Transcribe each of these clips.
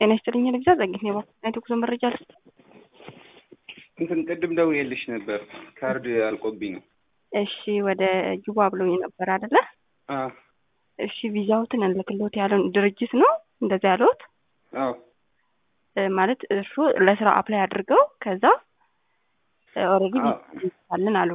ጤና ይስጥልኝ ልግዛ ዘግኝ የባኩናይት ጉዞ መረጃ ልስጥ። እንትን ቅድም ደውዬልሽ ነበር ካርድ አልቆብኝ ነው። እሺ ወደ ጁባ ብሎኝ ነበር አይደለ? አዎ እሺ ቪዛውትን እንልክሎት ያለውን ድርጅት ነው እንደዛ ያለውት አዎ ማለት እርሱ ለስራ አፕላይ አድርገው ከዛ ኦልሬዲ አዎ። አለን አሉ።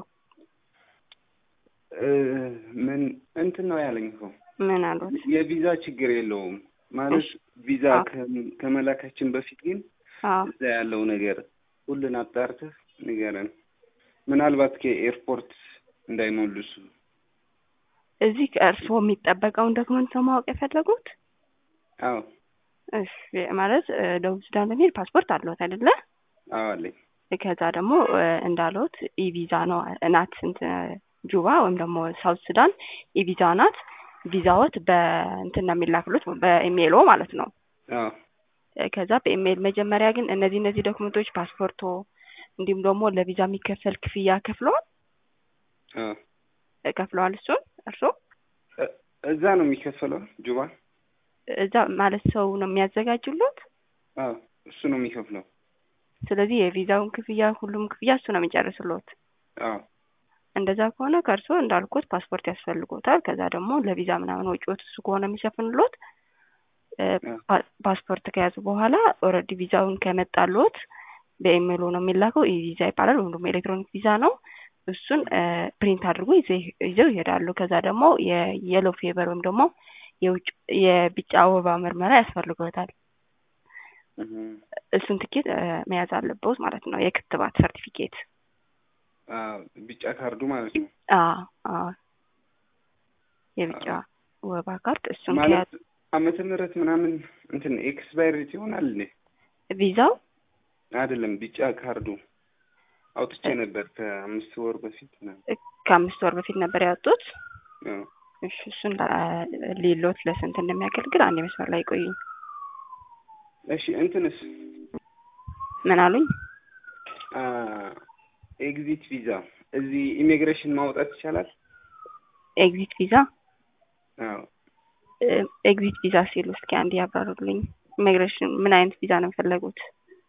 እ ምን እንትን ነው ያለኝ እኮ ምን አሉት? የቪዛ ችግር የለውም ማለት እሺ። ቪዛ አዎ። ከ- ከመላካችን በፊት ግን አዎ እዛ ያለው ነገር ሁሉን አጣርተህ ንገረን። ምናልባት ከኤርፖርት እንዳይሞልሱ እዚህ ከእርስዎ የሚጠበቀውን ዶክመንት ነው ማወቅ የፈለጉት? አዎ እሺ ማለት እ ደቡብ ሱዳን ለመሄድ ፓስፖርት አለዎት አይደለ? አዎ አለኝ። ከዛ ደግሞ እ እንዳለዎት ኢቪዛ ነው ናት እንትን ጁባ ወይም ደግሞ ሳውት ሱዳን ኢቪዛ ናት። ቪዛዎት በእንትን ነው የሚላክሉት በኢሜይሎ ማለት ነው። አዎ እ ከዛ በኢሜይል መጀመሪያ ግን እነዚህ እነዚህ ዶክመንቶች ፓስፖርቶ፣ እንዲሁም ደግሞ ለቪዛ የሚከፈል ክፍያ ከፍለዋል አዎ እ ከፍለዋል እሱን እርስዎ እ- እዛ ነው የሚከፈለው ጁባ? እዛ ማለት ሰው ነው የሚያዘጋጁሉት። አዎ እሱ ነው የሚከፍለው። ስለዚህ የቪዛውን ክፍያ ሁሉም ክፍያ እሱ ነው የሚጨርስልዎት። አዎ እንደዛ ከሆነ ከእርስዎ እንዳልኩት ፓስፖርት ያስፈልጎታል። ከዛ ደግሞ ለቪዛ ምናምን ወጪዎት እሱ ከሆነ የሚሸፍንሎት እ ፓ- ፓስፖርት ከያዙ በኋላ ኦልሬዲ ቪዛውን ከመጣልዎት በኢሜይሉ ነው የሚላከው። ኢ ቪዛ ይባላል ወይም ደግሞ ኤሌክትሮኒክ ቪዛ ነው። እሱን እ ፕሪንት አድርጎ ይዘው ይዘው ይሄዳሉ። ከዛ ደግሞ የየሎ ፌቨር ወይም ደግሞ የውጭ የቢጫ ወባ ምርመራ ያስፈልጎታል። እህ እሱን ትኬት እ መያዝ አለብዎት ማለት ነው። የክትባት ሰርቲፊኬት አዎ ቢጫ ካርዱ ማለት ነው። አ አ የቢጫ ወባ ካርድ እሱን ማለት ከያዙ ዓመተ ምህረት ምናምን እንትን ኤክስፓይሬት ይሆናል እንዴ? ቪዛው አይደለም ቢጫ ካርዱ አውጥቼ ነበር ከአምስት ወር በፊት ምናምን። እ ከአምስት ወር በፊት ነበር ያወጡት። አዎ እሺ እሱን ሊሎት ለስንት እንደሚያገልግል አንድ መስመር ላይ ቆዩኝ። እሺ እንትንስ ምን አሉኝ? አ ኤግዚት ቪዛ እዚህ ኢሚግሬሽን ማውጣት ይቻላል? ኤግዚት ቪዛ አዎ እ ኤግዚት ቪዛ ሲሉ እስኪ አንድ ያብራሩልኝ። ኢሚግሬሽን ምን አይነት ቪዛ ነው የፈለጉት?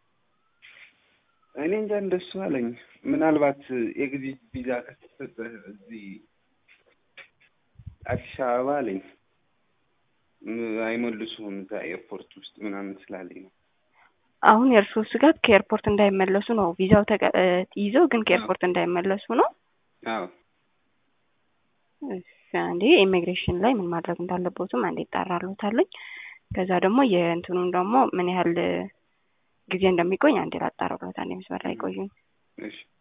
እኔ እንጃ እንደሱ አለኝ። ምናልባት ኤግዚት ቪዛ ከተሰጠህ እዚህ አዲስ አበባ አለኝ ም- አይመልሱም እዛ ኤርፖርት ውስጥ ምናምን ስላለኝ ነው። አሁን የእርስዎ ስጋት ከኤርፖርት እንዳይመለሱ ነው። ቪዛው ተቀ- እ ይዘው ግን ከኤርፖርት እንዳይመለሱ ነው። አዎ እሺ አንዴ ኢሚግሬሽን ላይ ምን ማድረግ እንዳለቦትም አንዴ ይጣራሉታለኝ። ከዛ ደግሞ የእንትኑን ደግሞ ምን ያህል ጊዜ እንደሚቆይ አንዴ ላጣራሎት። አንዴ መስመር ላይ ቆዩኝ። እሺ